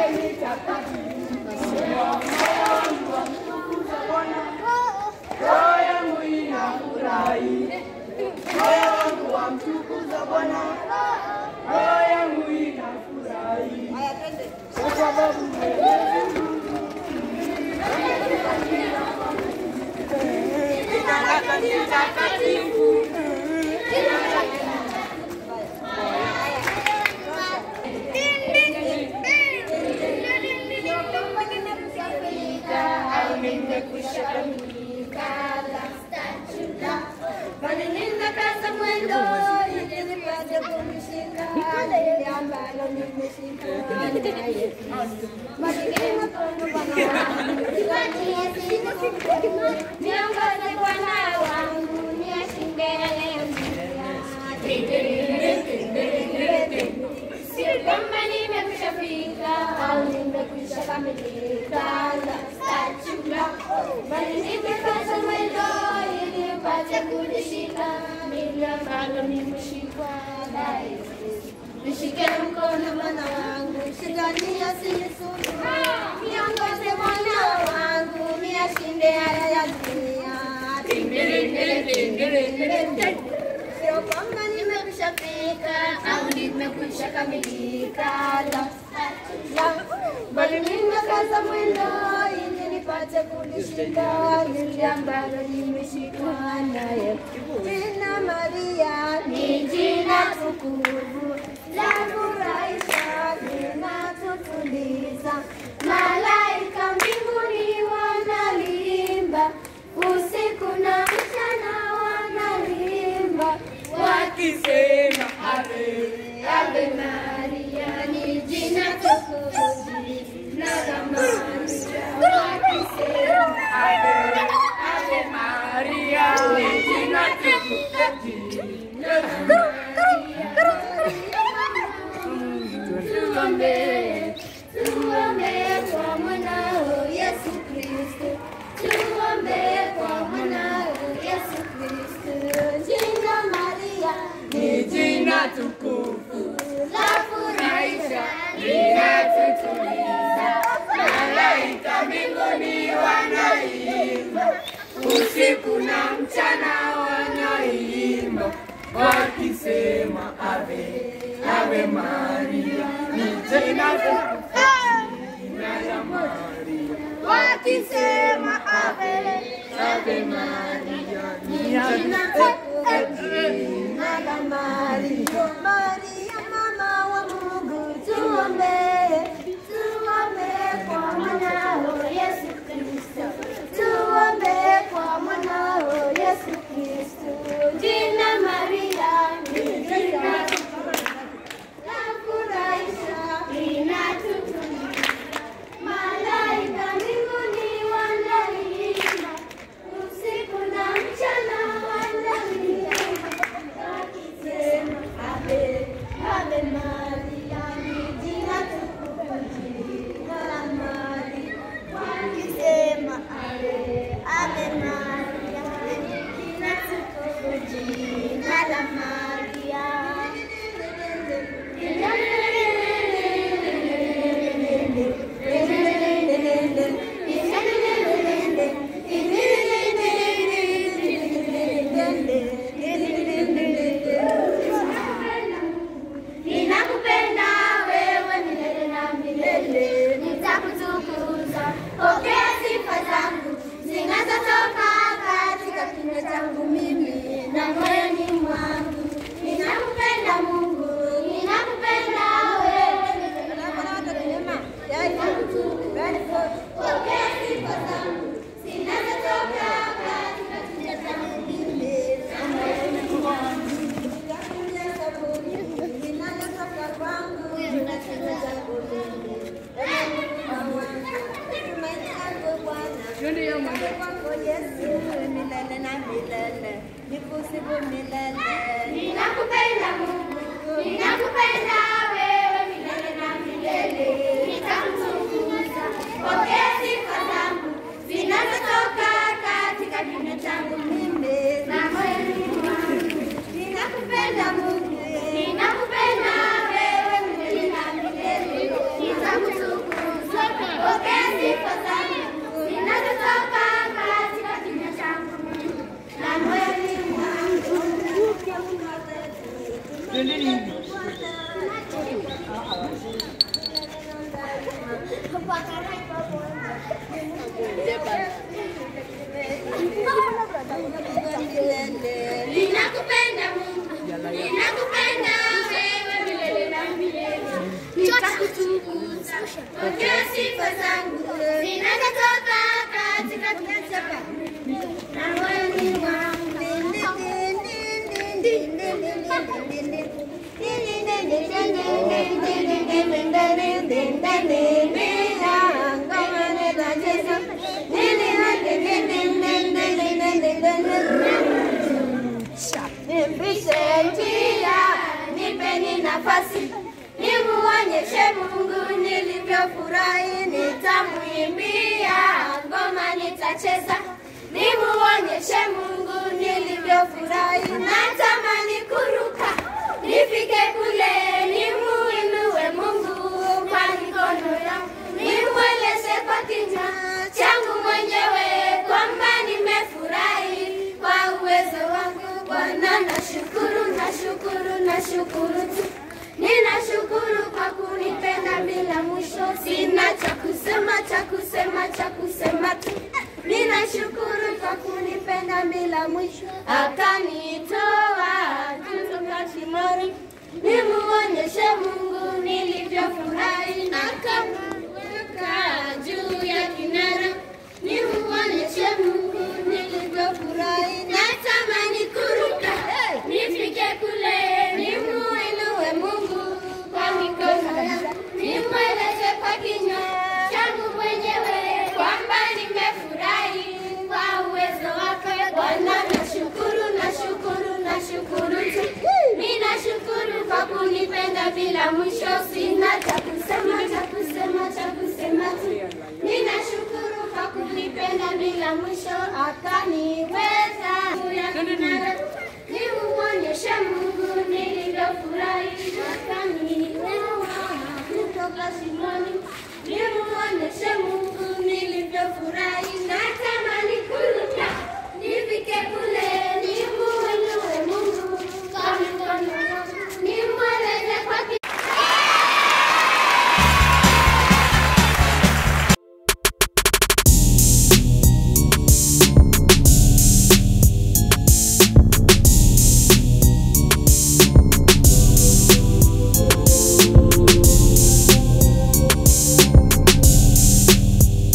Roho yangu inafurahi, moyo wangu wamtukuza Bwana, roho yangu inafurahi kwa sababu Mwenyezi Mungu jina lake ni takatifu. Bali ninakaza mwendo ili nipate kumshika lile ambalo nimeshika naye. Masikini makondo Bwana wangu, niwatie siku. Niongoze Bwana wangu, niyashinde yale Sio kwamba nimekwisha fika au nimekwisha kamilika la statula, bali nimekaza mwendo ili nipate kulishika lile ambalo nimeshikwa naye. Nishike mkono Bwana wangu, shikania sinisuluhu, niongoze Bwana wangu, niyashinde haya ya dunia. Sio kwamba nimekwisha fika au nimekwisha kamilika la la, bali nimekaza mwendo ili nipate kulishika lile ambalo nimeshikwa naye. Jina Maria ni jina tukufu la furahisha, linatutuliza. Malaika mbinguni wanalimba, usiku na mchana wanalimba Wakisema ave, Ave Maria ni jina tukufu na thamani wakisema ave, ave Maria, ni jina tukufu, jina tuombe tuombe kwa mwanao Yesu Kristo tuombe kwa mwanao Yesu Kristo jina Maria ni jina tukufu, la furahisha linatutuliza. Malaika mbinguni wanaimba, usiku na mchana wanaimba, wakisema ave, ave Maria, ni jina tukufu, jina la Maria. wakisema ave Ave Maria, ni jina la Maria Maria mama wa Mungu tuombe tuombe kwa mwanao Yesu Kristo tuombe kwa mwanao Yesu Kristo jina Maria ni jina la furahisha linatutuliza Malaika mbinguni wanaimba, usiku na mchana wanaimba, wakisema Ave, Ave Maria, ni jina tukufu, jina la Maria. Wakisema Ave, Ave Maria, ni jina tukufu, jina la Ninakupenda wewe milele na milele, nitakutukuza. Pokea sifa zangu zinazotoka katika kinywa changu mimi na moyoni mwangu. Ninakupenda Mungu, ninakupenda wewe milele na milele. Nitakutukuza. Pokea sifa zangu zinazotoka katika kinywa changu mimi na moyoni mwangu. Ninakupenda Mungu, ninakupenda wewe milele na milele, nitakutukuza. Pokea sifa zangu zinazotoka katika kinywa changu mimi na moyoni mwangu. Ninakupenda Mungu, ninakupenda wewe milele na milele, nitakutukuza. Ninakupenda Mungu, ninakupenda wewe milele na milele. Nitakutukuza pokea sifa zangu zinazotoka katika kinywa chako na moyoni mwangu. Nipishe njia, nipeni nafasi, nimuonyeshe Mungu nilivyofurahi, nitamwimbia ngoma nitacheza, nimuonyeshe Mungu nilivyofurahi, natamani kuruka, nifike kule, nimuinue Mungu kwa mikono yangu, nimweleze kwa kinywa changu mwenyewe kwamba nimefurahi kwa uwezo wangu Bwana, nashukuru, nashukuru, nashukuru tu. Ninashukuru kwa kunipenda bila mwisho, sina cha kusema, cha kusema, cha kusema tu. Ninashukuru kwa kunipenda bila mwisho, akanitoa kutoka shimoni, nimuonyeshe Mungu nilivyofurahi, akamweka juu ya kinara, nimuonyeshe Mungu nilivyofurahi, natamani kuruka nifike kule, nimuinue Mungu kwa mikono yangu, nimweleze kwa kinywa changu mwenyewe kwamba nimefurahi kwa uwezo wake Bwana. Nashukuru, nashukuru, nashukuru tu, ninashukuru kwa kunipenda bila mwisho, sina cha kusema, cha kusema, cha kusema tu, ninashukuru kwa kunipenda bila mwisho, akaniweza juu ya kinara, nimuonyeshe Mungu